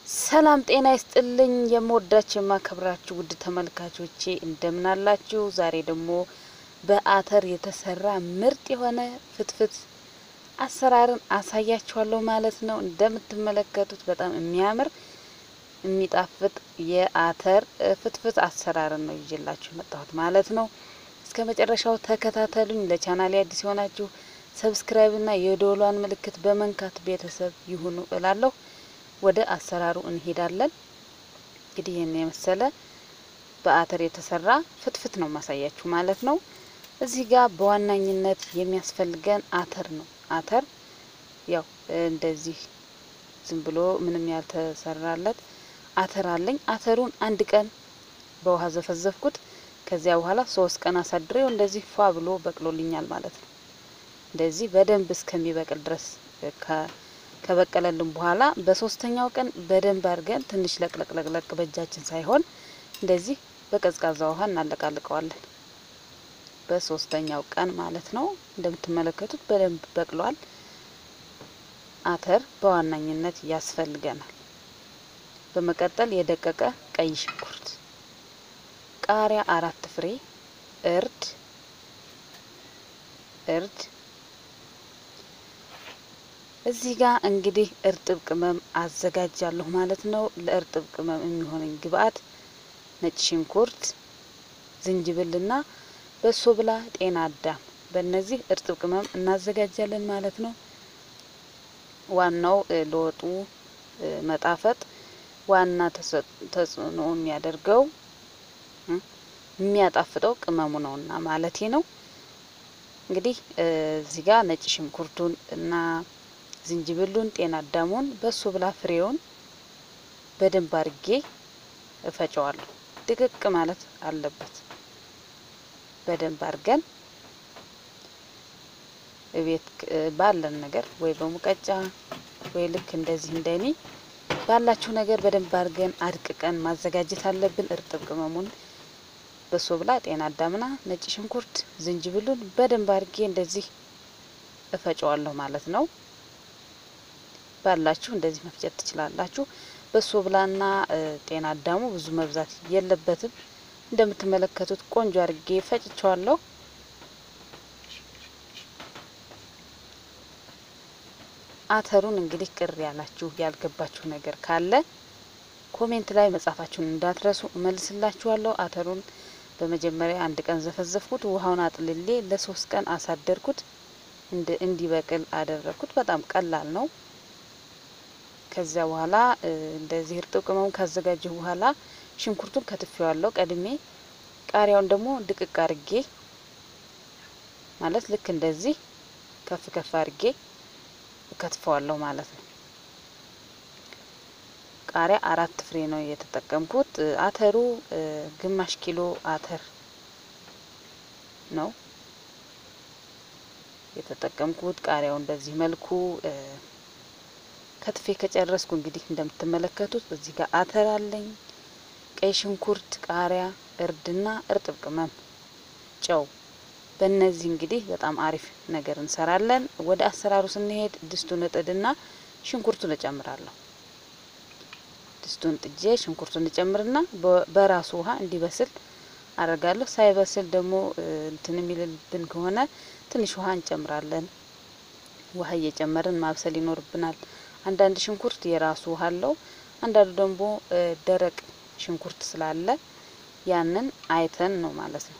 ሰላም ጤና ይስጥልኝ። የምወዳችሁ የማከብራችሁ ውድ ተመልካቾቼ እንደምን አላችሁ? ዛሬ ደግሞ በአተር የተሰራ ምርጥ የሆነ ፍትፍት አሰራርን አሳያችኋለሁ ማለት ነው። እንደምትመለከቱት በጣም የሚያምር የሚጣፍጥ የአተር ፍትፍት አሰራርን ነው ይዤላችሁ የመጣሁት ማለት ነው። እስከ መጨረሻው ተከታተሉኝ። ለቻናሌ አዲስ የሆናችሁ ሰብስክራይብና የደወሏን ምልክት በመንካት ቤተሰብ ይሁኑ እላለሁ። ወደ አሰራሩ እንሄዳለን። እንግዲህ ይህን የመሰለ በአተር የተሰራ ፍትፍት ነው ማሳያችሁ ማለት ነው። እዚህ ጋር በዋናኝነት የሚያስፈልገን አተር ነው። አተር ያው እንደዚህ ዝም ብሎ ምንም ያልተሰራለት አተር አለኝ። አተሩን አንድ ቀን በውሃ ዘፈዘፍኩት። ከዚያ በኋላ ሶስት ቀን አሳድሬው እንደዚህ ፏ ብሎ በቅሎልኛል ማለት ነው። እንደዚህ በደንብ እስከሚበቅል ድረስ ከበቀለልን በኋላ በሶስተኛው ቀን በደንብ አድርገን ትንሽ ለቅለቅለቅለቅ በእጃችን ሳይሆን እንደዚህ በቀዝቃዛ ውሃ እናለቃልቀዋለን። በሶስተኛው ቀን ማለት ነው። እንደምትመለከቱት በደንብ በቅሏል። አተር በዋናኝነት ያስፈልገናል። በመቀጠል የደቀቀ ቀይ ሽንኩርት፣ ቃሪያ አራት ፍሬ፣ እርድ እርድ እዚህ ጋር እንግዲህ እርጥብ ቅመም አዘጋጃለሁ ማለት ነው። ለእርጥብ ቅመም የሚሆነኝ ግብአት ነጭ ሽንኩርት፣ ዝንጅብልና በሶ ብላ፣ ጤና አዳም በእነዚህ እርጥብ ቅመም እናዘጋጃለን ማለት ነው። ዋናው ለወጡ መጣፈጥ ዋና ተጽዕኖ የሚያደርገው የሚያጣፍጠው ቅመሙ ነውና ማለቴ ነው። እንግዲህ እዚህ ጋር ነጭ ሽንኩርቱን እና ዝንጅብሉን ጤና አዳሙን በሶ ብላ ፍሬውን በደንብ አርጌ እፈጨዋለሁ። ድቅቅ ማለት አለበት። በደንብ አርገን እቤት ባለን ነገር ወይ በሙቀጫ ወይ ልክ እንደዚህ እንደኔ ባላችሁ ነገር በደንብ አርገን አድቅቀን ማዘጋጀት አለብን። እርጥብ ቅመሙን በሶ ብላ ጤና አዳምና ነጭ ሽንኩርት ዝንጅብሉን በደንብ አርጌ እንደዚህ እፈጨዋለሁ ማለት ነው። ባላችሁ እንደዚህ መፍጨት ትችላላችሁ። በሶ ብላና ጤና አዳሙ ብዙ መብዛት የለበትም። እንደምትመለከቱት ቆንጆ አርጌ ፈጭቸዋለሁ። አተሩን እንግዲህ ቅር ያላችሁ ያልገባችሁ ነገር ካለ ኮሜንት ላይ መጻፋችሁን እንዳትረሱ እመልስላችኋለሁ። አተሩን በመጀመሪያ አንድ ቀን ዘፈዘፍኩት። ውሃውን አጥልሌ ለሶስት ቀን አሳደርኩት። እንዲበቅል አደረግኩት። በጣም ቀላል ነው። ከዚያ በኋላ እንደዚህ እርጥብ ቅመሙን ካዘጋጀሁ በኋላ ሽንኩርቱን ከትፌዋለሁ ቀድሜ። ቃሪያውን ደግሞ ድቅቅ አርጌ ማለት ልክ እንደዚህ ከፍ ከፍ አርጌ ከትፈዋለሁ ማለት ነው። ቃሪያ አራት ፍሬ ነው የተጠቀምኩት። አተሩ ግማሽ ኪሎ አተር ነው የተጠቀምኩት። ቃሪያውን በዚህ መልኩ ከትፌ ከጨረስኩ እንግዲህ እንደምትመለከቱት እዚህ ጋር አተር አለኝ፣ ቀይ ሽንኩርት፣ ቃሪያ፣ እርድና እርጥብ ቅመም፣ ጨው። በእነዚህ እንግዲህ በጣም አሪፍ ነገር እንሰራለን። ወደ አሰራሩ ስንሄድ ድስቱን እጥድና ሽንኩርቱን እጨምራለሁ። ድስቱን ጥጄ ሽንኩርቱን እጨምርና በራሱ ውሃ እንዲበስል አደርጋለሁ። ሳይበስል ደግሞ እንትን የሚልብን ከሆነ ትንሽ ውሃ እንጨምራለን። ውሃ እየጨመርን ማብሰል ይኖርብናል። አንዳንድ ሽንኩርት የራሱ ውሃ አለው። አንዳንዱ ደግሞ ደረቅ ሽንኩርት ስላለ ያንን አይተን ነው ማለት ነው።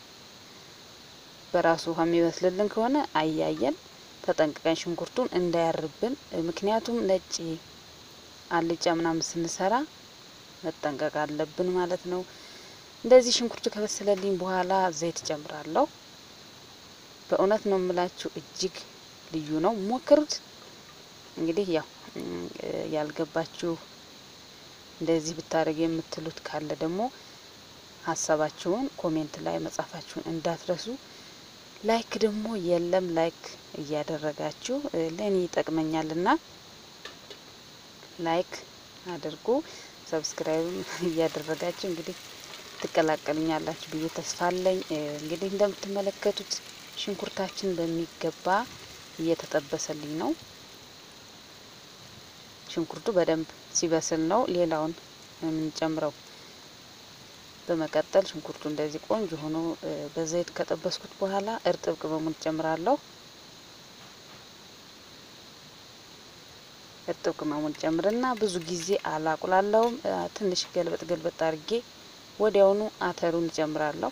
በራሱ ውሃ የሚበስልልን ከሆነ አያየን ተጠንቅቀን ሽንኩርቱን እንዳያርብን። ምክንያቱም ነጭ አልጫ ምናምን ስንሰራ መጠንቀቅ አለብን ማለት ነው። እንደዚህ ሽንኩርቱ ከበሰለልኝ በኋላ ዘይት ጨምራለሁ። በእውነት ነው የምላችሁ እጅግ ልዩ ነው። ሞክሩት። እንግዲህ ያው ያልገባችሁ እንደዚህ ብታደርግ የምትሉት ካለ ደግሞ ሀሳባችሁን ኮሜንት ላይ መጻፋችሁን እንዳትረሱ። ላይክ ደግሞ የለም ላይክ እያደረጋችሁ ለእኔ ይጠቅመኛልና ላይክ አድርጉ። ሰብስክራይብም እያደረጋችሁ እንግዲህ ትቀላቀሉኛላችሁ ብዬ ተስፋ አለኝ። እንግዲህ እንደምትመለከቱት ሽንኩርታችን በሚገባ እየተጠበሰልኝ ነው። ሽንኩርቱ በደንብ ሲበስል ነው ሌላውን የምንጨምረው። በመቀጠል ሽንኩርቱ እንደዚህ ቆንጆ ሆኖ በዘይት ከጠበስኩት በኋላ እርጥብ ቅመሙን ጨምራለሁ። እርጥብ ቅመሙን ጨምርና ብዙ ጊዜ አላቁላለውም። ትንሽ ገልበጥ ገልበጥ አድርጌ ወዲያውኑ አተሩን እጨምራለሁ።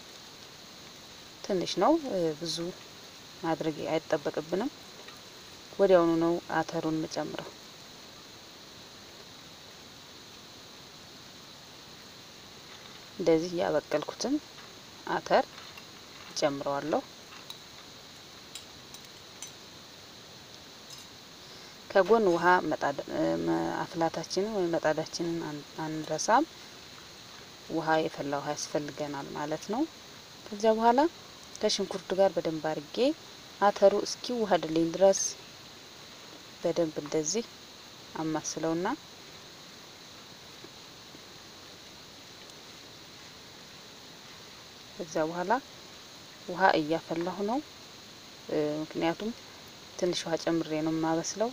ትንሽ ነው፣ ብዙ ማድረግ አይጠበቅብንም። ወዲያውኑ ነው አተሩን የምጨምረው። እንደዚህ ያበቀልኩትን አተር ጨምረዋለሁ። ከጎን ውሃ አፍላታችንን ወይም መጣዳችንን አንረሳም። ውሃ የፈላ ውሃ ያስፈልገናል ማለት ነው። ከዚያ በኋላ ከሽንኩርቱ ጋር በደንብ አድርጌ አተሩ እስኪ ውሃድልኝ ድረስ በደንብ እንደዚህ አማስለውና ከዚያ በኋላ ውሃ እያፈላሁ ነው። ምክንያቱም ትንሽ ውሃ ጨምሬ ነው የማበስለው።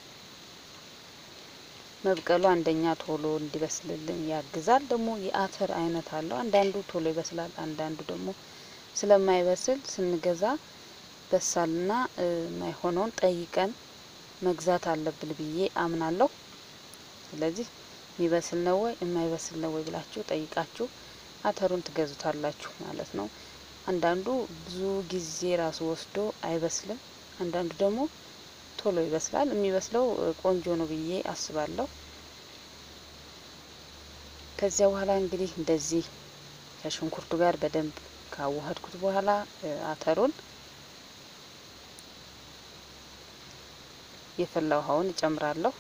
መብቀሉ አንደኛ ቶሎ እንዲበስልልን ያግዛል። ደግሞ የአተር አይነት አለው። አንዳንዱ ቶሎ ይበስላል፣ አንዳንዱ ደግሞ ስለማይበስል ስንገዛ በሳልና ማይሆነውን ጠይቀን መግዛት አለብን ብዬ አምናለሁ። ስለዚህ የሚበስል ነው ወይ የማይበስል ነው ወይ ብላችሁ ጠይቃችሁ አተሩን ትገዙታላችሁ ማለት ነው። አንዳንዱ ብዙ ጊዜ ራሱ ወስዶ አይበስልም፣ አንዳንዱ ደግሞ ቶሎ ይበስላል። የሚበስለው ቆንጆ ነው ብዬ አስባለሁ። ከዚያ በኋላ እንግዲህ እንደዚህ ከሽንኩርቱ ጋር በደንብ ካዋሃድኩት በኋላ አተሩን የፈላ ውሃውን እጨምራለሁ።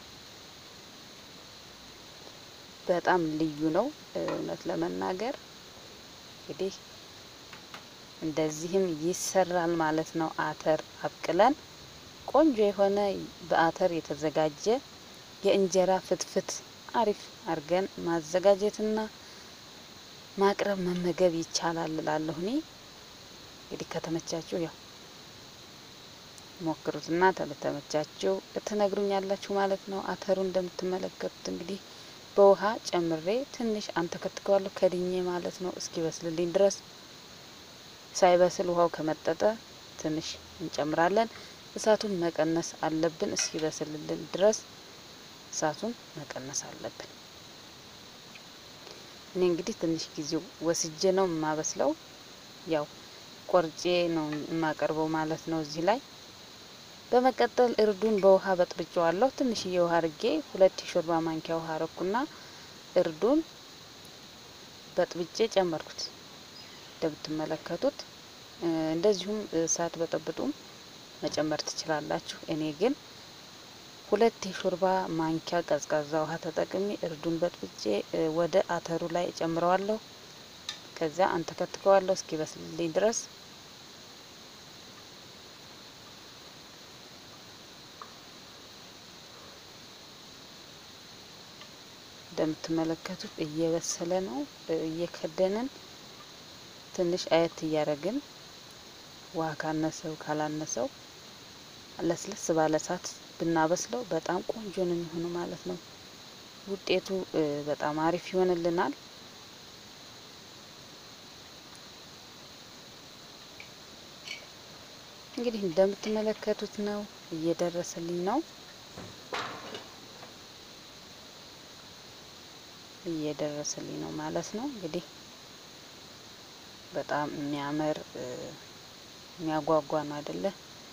በጣም ልዩ ነው እውነት ለመናገር እንግዲህ እንደዚህም ይሰራል ማለት ነው። አተር አብቅለን ቆንጆ የሆነ በአተር የተዘጋጀ የእንጀራ ፍትፍት አሪፍ አድርገን ማዘጋጀትና ማቅረብ መመገብ ይቻላል እላለሁ እኔ። እንግዲህ ከተመቻችሁ ያው ሞክሩትና ተመቻችሁ ትነግሩኛላችሁ ማለት ነው። አተሩ እንደምትመለከቱት እንግዲህ በውሃ ጨምሬ ትንሽ አንተከትከዋለሁ ከድኜ ማለት ነው እስኪ በስልልኝ ድረስ። ሳይበስል ውሃው ከመጠጠ ትንሽ እንጨምራለን። እሳቱን መቀነስ አለብን። እስኪ በስልልን ድረስ እሳቱን መቀነስ አለብን። እኔ እንግዲህ ትንሽ ጊዜ ወስጄ ነው የማበስለው። ያው ቆርጬ ነው የማቀርበው ማለት ነው እዚህ ላይ በመቀጠል እርዱን በውሃ በጥብጬዋለሁ። ትንሽዬ ውሃ አርጌ ሁለት የሾርባ ማንኪያ ውሃ አረኩና እርዱን በጥብጬ ጨመርኩት። እንደምትመለከቱት እንደዚሁም እሳት በጠብጡም መጨመር ትችላላችሁ። እኔ ግን ሁለት የሾርባ ማንኪያ ቀዝቃዛ ውሃ ተጠቅሜ እርዱን በጥብጬ ወደ አተሩ ላይ እጨምረዋለሁ። ከዚያ አንተከትከዋለሁ እስኪ በስልልኝ ድረስ እንደምትመለከቱት እየበሰለ ነው። እየከደንን ትንሽ አየት እያደረግን ውሃ ካነሰው ካላነሰው ለስለስ ባለ እሳት ብናበስለው በጣም ቆንጆ ነው የሚሆነው ማለት ነው። ውጤቱ በጣም አሪፍ ይሆንልናል። እንግዲህ እንደምትመለከቱት ነው እየደረሰልኝ ነው እየደረሰልኝ ነው ማለት ነው። እንግዲህ በጣም የሚያምር የሚያጓጓ ነው አይደለ?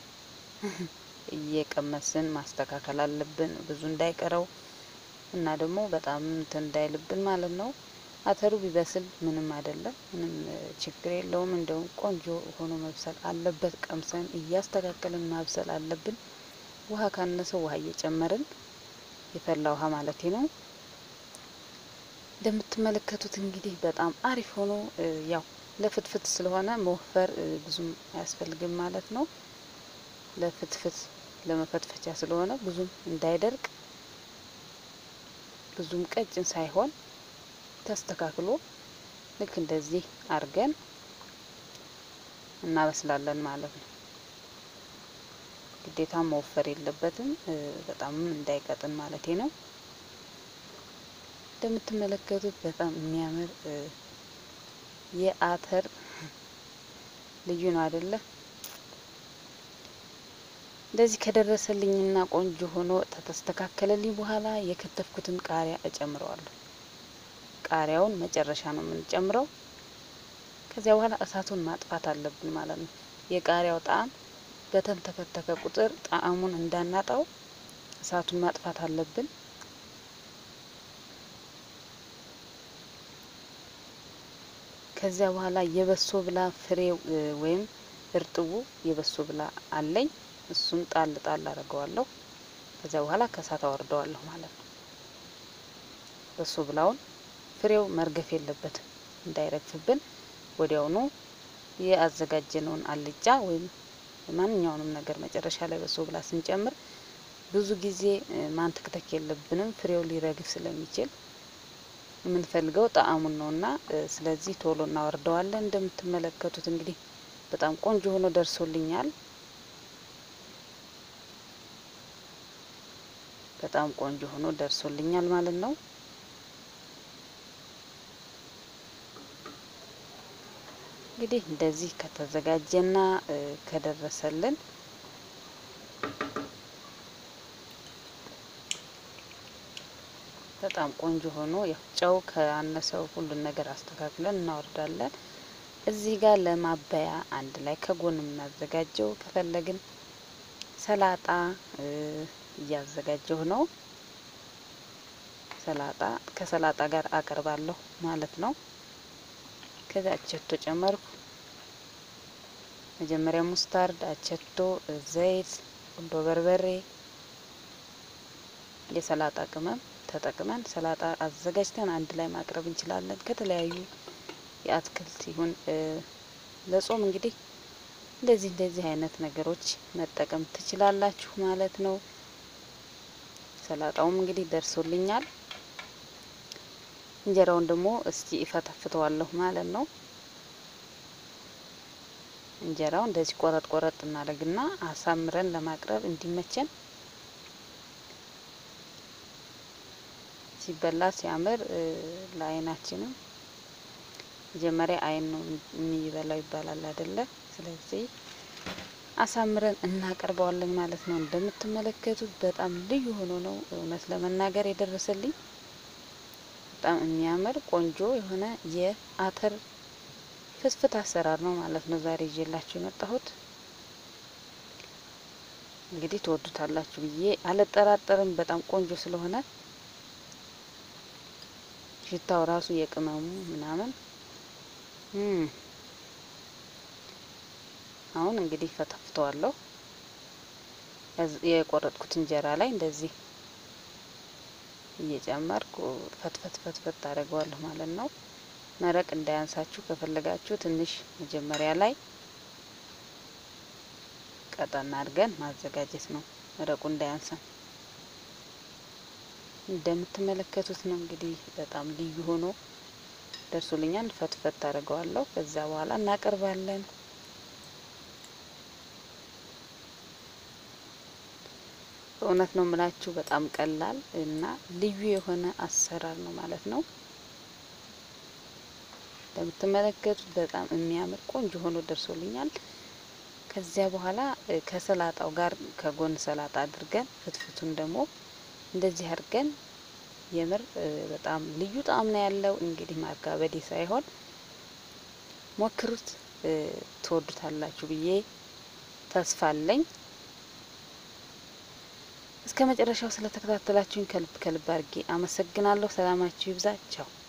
እየቀመስን ማስተካከል አለብን ብዙ እንዳይቀረው እና ደግሞ በጣም እንትን እንዳይልብን ማለት ነው። አተሩ ቢበስል ምንም አይደለም፣ ምንም ችግር የለውም። እንደውም ቆንጆ ሆኖ መብሰል አለበት። ቀምሰን እያስተካከልን ማብሰል አለብን። ውሃ ካነሰው ውሃ እየጨመርን የፈላ ውሃ ማለቴ ነው። እንደምትመለከቱት እንግዲህ በጣም አሪፍ ሆኖ ያው ለፍትፍት ስለሆነ መወፈር ብዙም አያስፈልግም ማለት ነው። ለፍትፍት ለመፈትፈቻ ስለሆነ ብዙም እንዳይደርቅ ብዙም ቀጭን ሳይሆን ተስተካክሎ ልክ እንደዚህ አርገን እናበስላለን ማለት ነው። ግዴታ መወፈር የለበትም በጣም እንዳይቀጥን ማለቴ ነው። እንደምትመለከቱት በጣም የሚያምር የአተር ልዩ ነው አይደለ? እንደዚህ ከደረሰልኝና ቆንጆ ሆኖ ተስተካከለልኝ በኋላ የከተፍኩትን ቃሪያ እጨምረዋለሁ። ቃሪያውን መጨረሻ ነው የምንጨምረው። ከዚያ በኋላ እሳቱን ማጥፋት አለብን ማለት ነው። የቃሪያው ጣዕም በተንተከተከ ቁጥር ጣዕሙን እንዳናጣው እሳቱን ማጥፋት አለብን። ከዚያ በኋላ የበሶ ብላ ፍሬው ወይም እርጥቡ የበሶ ብላ አለኝ። እሱን ጣል ጣል አድርገዋለሁ። ከዚያ በኋላ ከእሳት አወርደዋለሁ ማለት ነው። በሶ ብላውን ፍሬው መርገፍ የለበትም እንዳይረግፍብን ወዲያውኑ የአዘጋጀነውን አልጫ ወይም ማንኛውንም ነገር መጨረሻ ላይ በሶ ብላ ስንጨምር ብዙ ጊዜ ማንተክተክ የለብንም ፍሬው ሊረግፍ ስለሚችል የምንፈልገው ጣዕሙን ነውና ስለዚህ ቶሎ እናወርደዋለን። እንደምትመለከቱት እንግዲህ በጣም ቆንጆ ሆኖ ደርሶልኛል። በጣም ቆንጆ ሆኖ ደርሶልኛል ማለት ነው። እንግዲህ እንደዚህ ከተዘጋጀና ከደረሰልን በጣም ቆንጆ ሆኖ ያው ጨው ከአነሰው ሁሉን ነገር አስተካክለን እናወርዳለን። እዚህ ጋር ለማበያ አንድ ላይ ከጎን የምናዘጋጀው ከፈለግን ሰላጣ እያዘጋጀሁ ነው። ሰላጣ ከሰላጣ ጋር አቀርባለሁ ማለት ነው። ከዚያ አቸቶ ጨመርኩ። መጀመሪያ ሙስታርድ፣ አቸቶ፣ ዘይት፣ ቁንዶ በርበሬ፣ የሰላጣ ቅመም ተጠቅመን ሰላጣ አዘጋጅተን አንድ ላይ ማቅረብ እንችላለን። ከተለያዩ የአትክልት ይሁን ለጾም እንግዲህ እንደዚህ እንደዚህ አይነት ነገሮች መጠቀም ትችላላችሁ ማለት ነው። ሰላጣውም እንግዲህ ደርሶልኛል። እንጀራውን ደግሞ እስቲ እፈተፍተዋለሁ ማለት ነው። እንጀራው እንደዚህ ቆረጥ ቆረጥ እናደርግና አሳምረን ለማቅረብ እንዲመቸን ሲበላ ሲያምር ለዓይናችንም መጀመሪያ ዓይን ነው የሚበላው ይባላል አይደለ? ስለዚህ አሳምረን እናቀርበዋለን ማለት ነው። እንደምትመለከቱት በጣም ልዩ ሆኖ ነው እውነት ለመናገር የደረሰልኝ። በጣም የሚያምር ቆንጆ የሆነ የአተር ፍትፍት አሰራር ነው ማለት ነው ዛሬ ይዤላችሁ የመጣሁት። እንግዲህ ትወዱታላችሁ ብዬ አልጠራጠርም። በጣም ቆንጆ ስለሆነ ሽታው ራሱ የቅመሙ ምናምን አሁን እንግዲህ ፈተፍተዋለሁ። የቆረጥኩት እንጀራ ላይ እንደዚህ እየጨመርኩ ፈትፈት ፈትፈት ታደርገዋለሁ ማለት ነው። መረቅ እንዳያንሳችሁ ከፈለጋችሁ ትንሽ መጀመሪያ ላይ ቀጠን አድርገን ማዘጋጀት ነው፣ መረቁ እንዳያንሰን። እንደምትመለከቱት ነው እንግዲህ በጣም ልዩ ሆኖ ደርሶልኛል። ፈትፈት ታደርገዋለሁ። ከዛ በኋላ እናቀርባለን። በእውነት ነው የምላችሁ በጣም ቀላል እና ልዩ የሆነ አሰራር ነው ማለት ነው። እንደምትመለከቱት በጣም የሚያምር ቆንጆ ሆኖ ደርሶልኛል። ከዚያ በኋላ ከሰላጣው ጋር ከጎን ሰላጣ አድርገን ፍትፍቱን ደግሞ እንደዚህ አድርገን የምር በጣም ልዩ ጣዕም ነው ያለው። እንግዲህ ማጋበዴ ሳይሆን ሞክሩት፣ ትወዱታላችሁ ብዬ ተስፋ አለኝ። እስከ መጨረሻው ስለተከታተላችሁኝ ከልብ ከልብ አድርጌ አመሰግናለሁ። ሰላማችሁ ይብዛ። ቻው